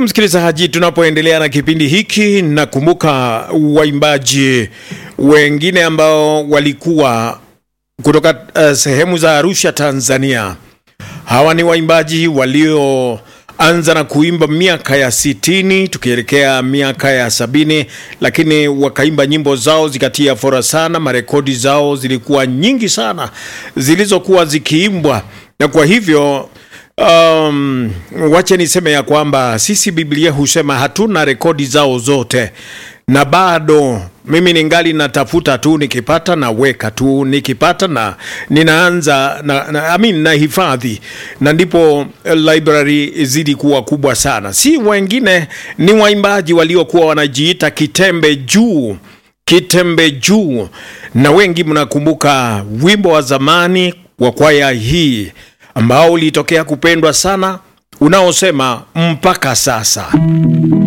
msikilizaji, tunapoendelea na kipindi hiki, nakumbuka waimbaji wengine ambao walikuwa kutoka uh, sehemu za Arusha, Tanzania. Hawa ni waimbaji walioanza na kuimba miaka ya sitini tukielekea miaka ya sabini, lakini wakaimba nyimbo zao zikatia fora sana. Marekodi zao zilikuwa nyingi sana zilizokuwa zikiimbwa, na kwa hivyo Um, wache niseme ya kwamba sisi Biblia husema hatuna rekodi zao zote, na bado mimi ningali natafuta tu, nikipata naweka tu, nikipata na ninaanza na, na, I mean, na hifadhi, na ndipo library zidi kuwa kubwa sana. Si wengine, ni waimbaji waliokuwa wanajiita kitembe juu kitembe juu, na wengi mnakumbuka wimbo wa zamani wa kwaya hii ambao ulitokea kupendwa sana unaosema mpaka sasa.